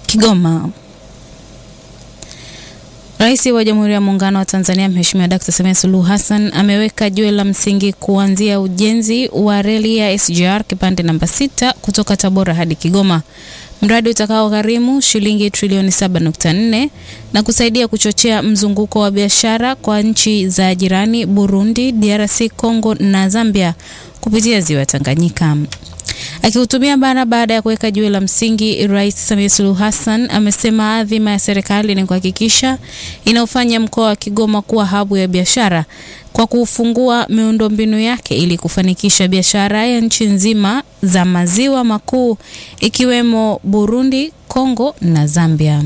Kigoma. Rais wa Jamhuri ya Muungano wa Tanzania Mheshimiwa Dkt. Samia Suluhu Hassan ameweka jiwe la msingi kuanzia ujenzi wa reli ya SGR kipande namba sita kutoka Tabora hadi Kigoma, mradi utakaogharimu shilingi trilioni 7.4 na kusaidia kuchochea mzunguko wa biashara kwa nchi za jirani Burundi, DRC Congo na Zambia kupitia ziwa Tanganyika. Akihutubia bara baada ya kuweka jiwe la msingi, Rais Samia Suluhu Hassan amesema adhima ya serikali ni kuhakikisha inaofanya mkoa wa Kigoma kuwa habu ya biashara kwa kufungua miundombinu yake ili kufanikisha biashara ya nchi nzima za maziwa makuu ikiwemo Burundi, Kongo na Zambia.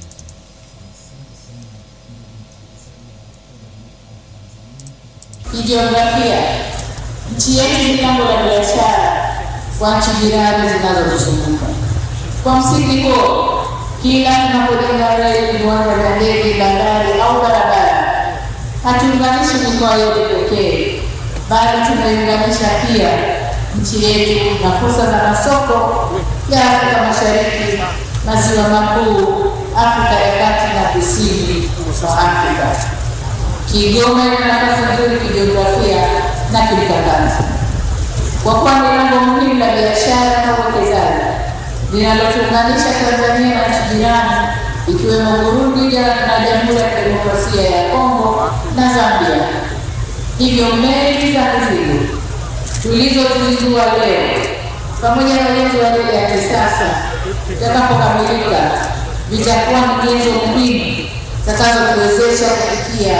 Kijiografia, nchi yetu ni lango la biashara kwa nchi jirani zinazotuzunguka. Kwa msingi huo, kila tunapojenga reli, viwanja vya ndege, bandari au barabara, hatuunganishi mikoa yote pekee, bali tunaiunganisha pia nchi yetu na fursa za masoko ya Afrika Mashariki, maziwa makuu, Afrika ya kati na kusini mwa Afrika. Kigoma ina nafasi nzuri kijiografia na kimkakati kwa kuwa ni lango muhimu la biashara na uwekezaji linalotuunganisha Tanzania na nchi jirani ikiwemo Burundi na Jamhuri ya Kidemokrasia ya Kongo na Zambia. Hivyo meli za mizigo tulizozizindua leo pamoja na ujenzi wa reli ya kisasa itakapokamilika vitakuwa ni nyenzo muhimu zitakazotuwezesha kufikia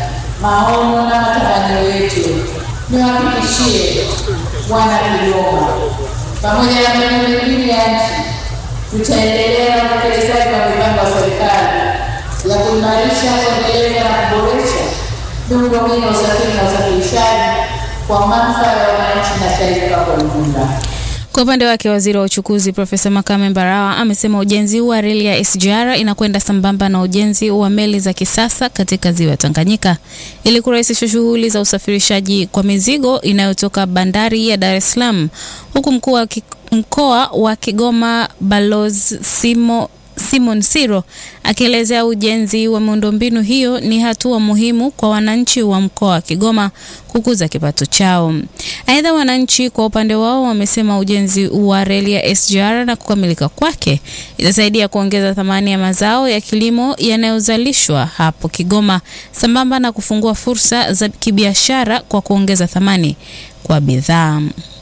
maono na matamanio yetu. Niwahakikishie wana Kigoma, pamoja na maeneo mengine ya nchi, tutaendelea na utekelezaji wa mipango ya serikali ya kuimarisha, kuendeleza na kuboresha miundombinu ya usafiri na usafirishaji kwa manufaa ya wananchi na taifa kwa ujumla. Kwa upande wake waziri wa uchukuzi Profesa Makame Mbarawa amesema ujenzi wa reli ya SGR inakwenda sambamba na ujenzi wa meli za kisasa katika ziwa Tanganyika ili kurahisisha shughuli za usafirishaji kwa mizigo inayotoka bandari ya Dar es Salaam, huku mkuu wa mkoa wa Kigoma Balozi Simo Simon Siro akielezea ujenzi wa miundombinu hiyo ni hatua muhimu kwa wananchi wa mkoa wa Kigoma kukuza kipato chao. Aidha, wananchi kwa upande wao wamesema ujenzi wa reli ya SGR na kukamilika kwake itasaidia kuongeza thamani ya mazao ya kilimo yanayozalishwa hapo Kigoma sambamba na kufungua fursa za kibiashara kwa kuongeza thamani kwa bidhaa.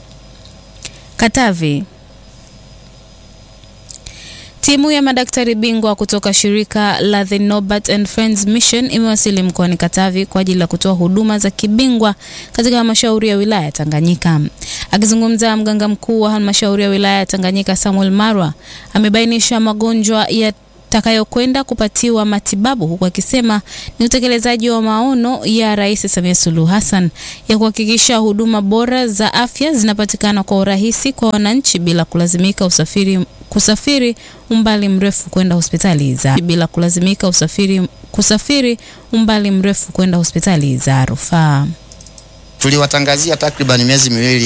Katavi. Timu ya madaktari bingwa kutoka shirika la The Norbert and Friends Mission imewasili mkoani Katavi kwa ajili ya kutoa huduma za kibingwa katika halmashauri ya wilaya ya Tanganyika. Akizungumza, mganga mkuu wa halmashauri ya wilaya ya Tanganyika Samuel Marwa amebainisha magonjwa ya takayokwenda kupatiwa matibabu huku akisema ni utekelezaji wa maono ya Rais Samia Suluhu Hassan ya kuhakikisha huduma bora za afya zinapatikana kwa urahisi kwa wananchi bila kulazimika usafiri kusafiri umbali mrefu kwenda hospitali za bila kulazimika usafiri kusafiri umbali mrefu kwenda hospitali za rufaa. Tuliwatangazia takriban miezi miwili